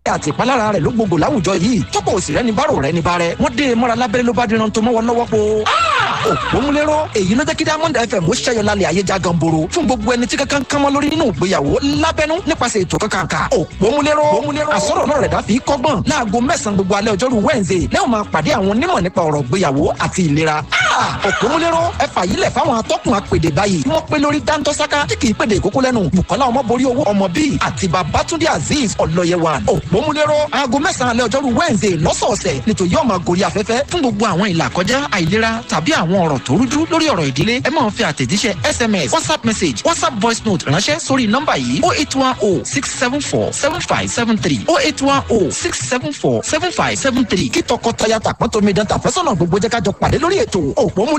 àti ìpalára rẹ̀ ló gbogbo láwùjọ yìí tọ́pọ̀ òsì rẹ̀ ní bárò rẹ̀ ní bárẹ̀ wọ́n dé mọ́ra lábẹ́rẹ́ ló bá díran tó mọ́wọ́ lọ́wọ́ po. òpómúlérò èyí ló jẹ́ kí diamond fm ó ṣẹ́yọ lálẹ́ ayé já ganboro fún gbogbo ẹni tí kankan kan mọ́ lórí nínú ìgbéyàwó lábẹ́nú nípasẹ̀ ètò kankan kà òpómúlérò àsọ̀rọ̀ náà rẹ̀ dá fi kọ́gbọ́n láago mẹ́sàn-án gbogbo alẹ́ ọjọ́rú wednesday lẹ́wọ̀n máa pàdé àwọn onímọ̀ nípa ọ̀rọ̀ ìgbéyàwó àti ìlera òpómúlérò ẹ fàyílẹ̀ fáwọn atọ́kùn apèdè báyìí tí wọ́n pé lórí dáńtọ́sáká tí kì í pèdè ìkókó lẹ́nu bukola ọmọborí owó ọmọ bíi àti babatunde azeez ọlọ́yẹwà òpómúlérò aago mẹ́sàn-án alẹ́ ọjọ́rú wednesday lọ́sọ̀ọ̀sẹ̀ nítorí yóò máa gorí afẹ́fẹ́ fún gbogbo àwọn ìlà kọjá àìlera tàbí àwọn ọ̀rọ̀ tó rújú lórí ọ̀rọ̀ ìdílé ẹ máa fi àtẹ̀jíṣẹ́ sms whatsapp message whatsapp voice note ránṣẹ́ sórí nọ́mbà yìí oh eight one oh six seven four seven five seven three oh eight one oh six seven four seven five seven three kí tọkọtaya tàpọ́n tómi dán tàfẹ́sọ̀nà gbogbo jẹ́ ká jọ pàdé lórí ètò òpómúlérò